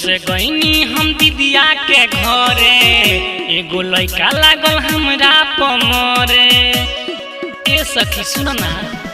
से गईनी हम दीदिया के घरे एगो लइका लागल हमरा पमरे ए सखी सुन ना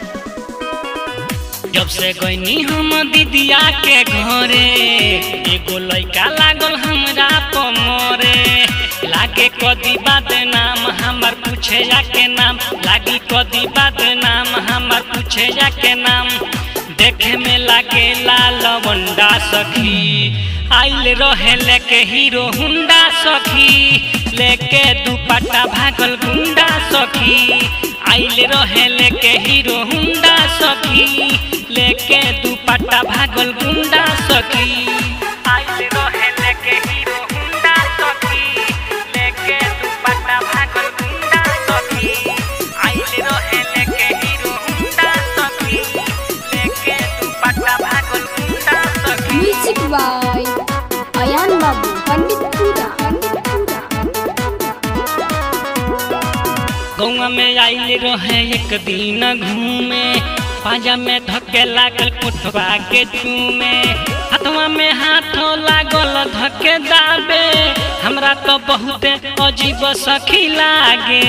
जब से गईनी हम दीदिया के घरे एगो लइका लागल हमरा पमरे लागे कदी बात नाम हमर पूछे जाके नाम लागी कदी बात नाम हमर पूछे जाके नाम देखे में लागे लाल बंडा सखी आइल रहे लेके हीरो हुंडा सखी लेके दुपट्टा भागल गुंडा सखी आइल रहे लेके हीरो हुंडा सखी लेके दुपट्टा भागल गुंडा सखी आइल रहे लेके हीरो हुंडा सखी लेके दुपट्टा भागल गुंडा सखी आइल रहे लेके हीरो हुंडा सखी लेके दुपट्टा भागल गुंडा सखी म्यूजिक बाय अयान बाबू पंडितपुरा पंडितपुरा गौवा में आइल रहे एक दिन घूमे पाजा में धके लागल कोठवा के चूमे हाथवा में हाथो लागल धके दाबे हमरा तो बहुते अजीब सखी लागे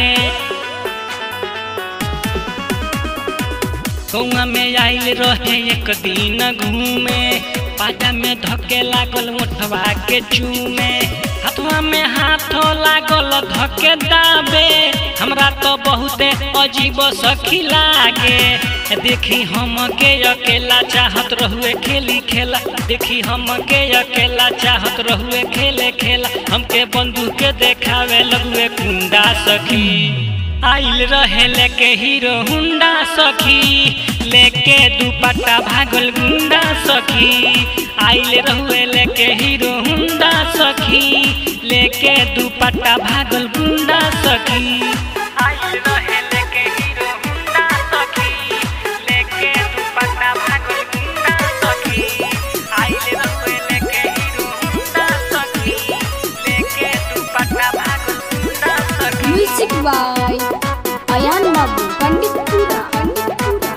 गौवा में आइल रहे एक दिन घूमे पाजा में धके लागल मोठवा के चूमे हाथवा में हाथो लागल धके दाबे हमरा तो बहुते अजीब सखी लागे देखी हम के अकेला चाहत रहुए खेली खेला देखी हम के अकेला चाहत रहुए खेले खेला हमके बंदूक के देखावे लगुए कुंडा सखी आइल रहे लेके हीरो हुंडा सखी लेके दुपट्टा भागल गुंडा सखी आइल रहुए लेके हीरो हुंडा सखी लेके दुपट्टा भागल गुंडा सखी आइल रहे लेके हीरो हुंडा सखी लेके दुपट्टा भागल गुंडा सखी आइल रहुए लेके हीरो हुंडा सखी लेके दुपट्टा भागल गुंडा सखी म्यूजिक बाय अयान बाबू पंडितपुरा पंडितपुरा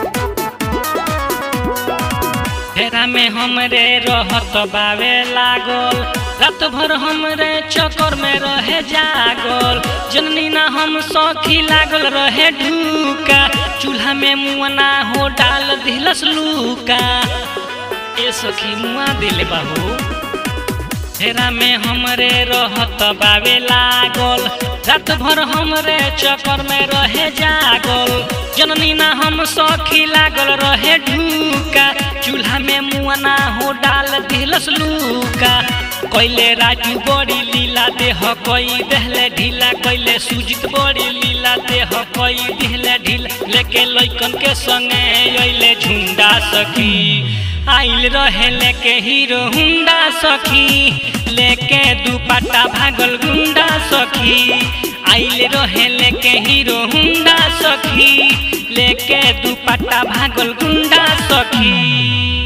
फेरा में हमरे रहत बावे लागल रात भर हमरे चक्कर में रहे जागल जननी ना हम सखी लागल रहे ढूका चूल्हा में मुआना हो डाल दिलस लूका ए सखी मुआ दिले बाबू फेरा में हमरे रहत बावे लागल रात भर हमरे चक्कर में रहे जागल जननी ना हम सखी लागल रहे ढूका चूल्हा में मुआना हो डाल दिलस लूका कैले राजू बड़ी लीला देह कई देहले ढीला कैले सुजित बड़ी लीला देह कई दिहले ढीला लेके लैकन के संगे अइले झुंडा सखी आइल रहे लेके हीरो हुंडा सखी लेके दुपट्टा भागल गुंडा सखी आइल रहे लेके हीरो हुंडा सखी लेके दुपट्टा भागल गुंडा सखी